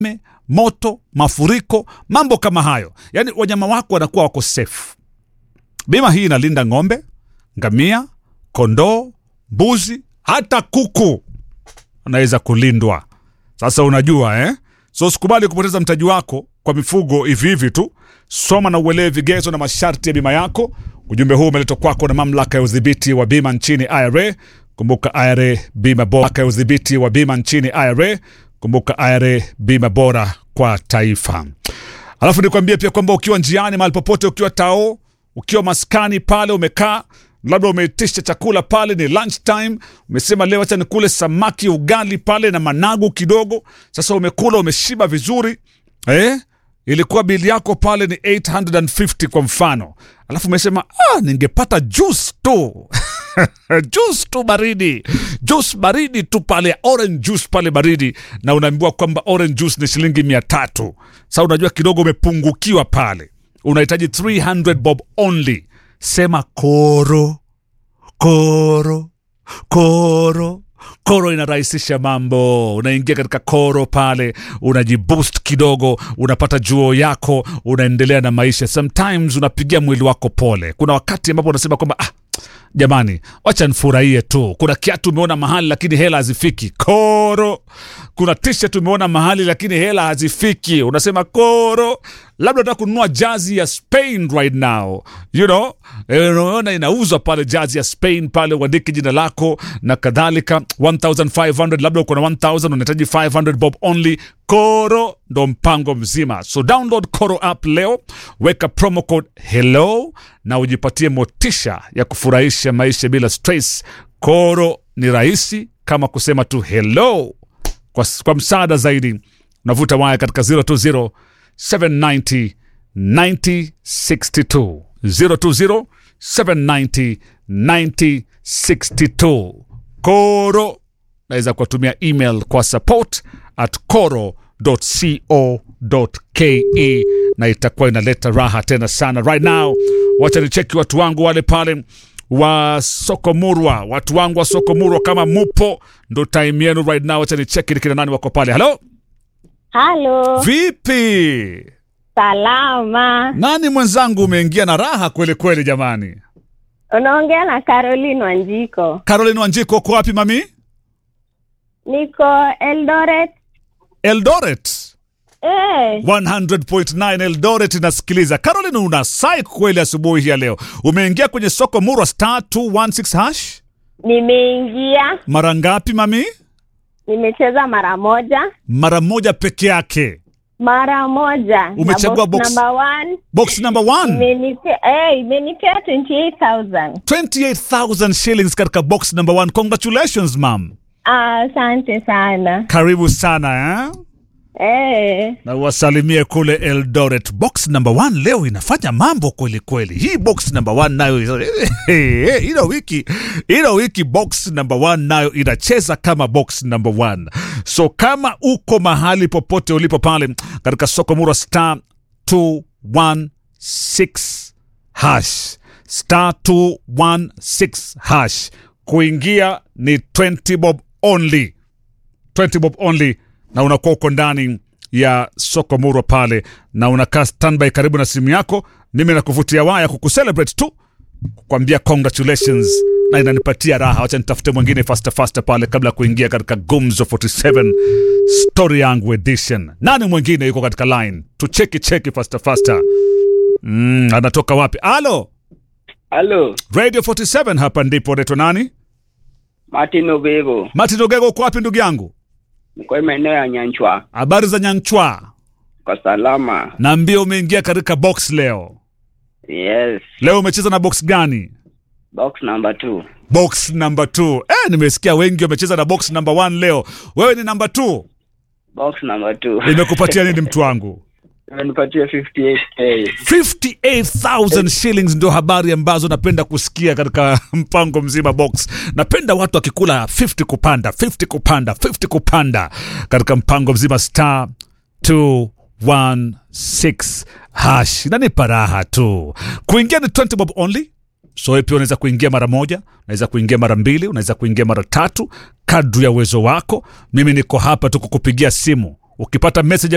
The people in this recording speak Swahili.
moto, mafuriko, mambo kama hayo. Yaani wanyama wako wanakuwa wako safe. Bima hii inalinda ng'ombe, ngamia, kondoo, mbuzi, hata kuku anaweza kulindwa. Sasa unajua eh? So usikubali kupoteza mtaji wako kwa mifugo hivi hivi tu. Soma na uelewe vigezo na masharti ya bima yako. Ujumbe huu umeletwa kwako na mamlaka ya udhibiti wa bima nchini IRA. Kumbuka IRA bima bora ya udhibiti wa bima nchini IRA. Kumbuka IRA bima bora kwa taifa. Alafu nikwambie pia kwamba ukiwa njiani mahali popote, ukiwa tao, ukiwa maskani pale umekaa labda umeitisha chakula pale, ni lunch time, umesema leo acha nikule samaki ugali pale na managu kidogo. Sasa umekula umeshiba vizuri eh? Ilikuwa bili yako pale ni 850 kwa mfano, alafu umesema ah, ningepata juice tu juice tu baridi, juice baridi tu pale, orange juice pale baridi, na unaambiwa kwamba orange juice ni shilingi mia tatu. Sasa unajua kidogo umepungukiwa pale, unahitaji 300 bob only. Sema koro koro koro koro inarahisisha mambo. Unaingia katika koro pale, unajiboost kidogo, unapata juo yako, unaendelea na maisha. Sometimes unapigia mwili wako pole. Kuna wakati ambapo unasema kwamba ah, jamani, wacha nifurahie tu. Kuna kiatu umeona mahali lakini hela hazifiki, koro. Kuna t-shirt umeona mahali lakini hela hazifiki, unasema koro. Labda unataka kununua jazi ya Spain right now, you know, Eh, unaona inauzwa pale jazi ya Spain pale, uandike jina lako na kadhalika, 1500 labda uko na 1000 unahitaji 500 bob only. Koro ndo mpango mzima, so download Koro app leo, weka promo code hello na ujipatie motisha ya kufurahisha maisha bila stress. Koro ni rahisi kama kusema tu hello. Kwa, kwa msaada zaidi unavuta waya katika 020 790 9062 020 790 9062. Koro naweza kuwatumia email kwa support at koro.co.ke na itakuwa inaleta raha tena sana. Right now, wacha nicheki watu wangu wale pale wa soko murwa, watu wangu wa soko murwa, kama mupo, ndo time yenu right now. Wacha nicheki ni kina nani wako pale. Halo, Halo, vipi? salama. Nani mwenzangu, umeingia na raha kweli kweli jamani. Unaongea na Caroline Wanjiko. Caroline Wanjiko, uko wapi mami? Niko Eldoret. Eldoret. Eh, 100.9 Eldoret inasikiliza. Caroline, una sai kweli asubuhi hii ya leo. Umeingia kwenye soko Murwa star 216 hash nimeingia, mara ngapi mami? nimecheza mara moja, Mara moja peke yake. mara moja. Na Umechagua box- number one Box number 1 imenipea eh, imenipea 28000 28000 shillings katika box number 1. Congratulations mam, Ah, Asante sana karibu sana eh? eh. na wasalimie kule Eldoret. Box number one leo inafanya mambo kweli kweli. Hii box number one nayo ino wiki ino wiki box number one nayo inacheza kama box number one. So kama uko mahali popote ulipo pale katika soko Murwa star 216 hash star 216 hash, kuingia ni 20 bob only 20 bob only na unakuwa uko ndani ya soko murwa pale na unakaa standby karibu na simu yako mimi nakuvutia waya kukucelebrate tu kukwambia congratulations na inanipatia raha wacha nitafute mwingine faster faster pale kabla ya kuingia katika gumzo 47 story yangu edition nani mwingine yuko katika line tucheki cheki faster faster mm, anatoka wapi alo Halo, radio 47 hapa ndipo naitwa nani Martin Obego. martin ogego uko wapi ndugu yangu Niko maeneo ya Nyanchwa. habari za nyanchwa Kwa salama. naambia umeingia katika box leo Yes. leo umecheza na box gani Box number two. box number two eh, nimesikia wengi wamecheza na box number one leo wewe ni number two Box number two. imekupatia nini mtu wangu Imenipatia 58k. 58000 shillings ndio habari ambazo napenda kusikia katika mpango mzima box napenda watu wakikula 50 kupanda 50 kupanda 50 kupanda katika mpango mzima star 216 hash inanipa raha tu kuingia ni 20 bob only so wewe pia unaweza kuingia mara moja unaweza kuingia mara mbili unaweza kuingia mara tatu kadri ya uwezo wako mimi niko hapa tu kukupigia simu ukipata message ya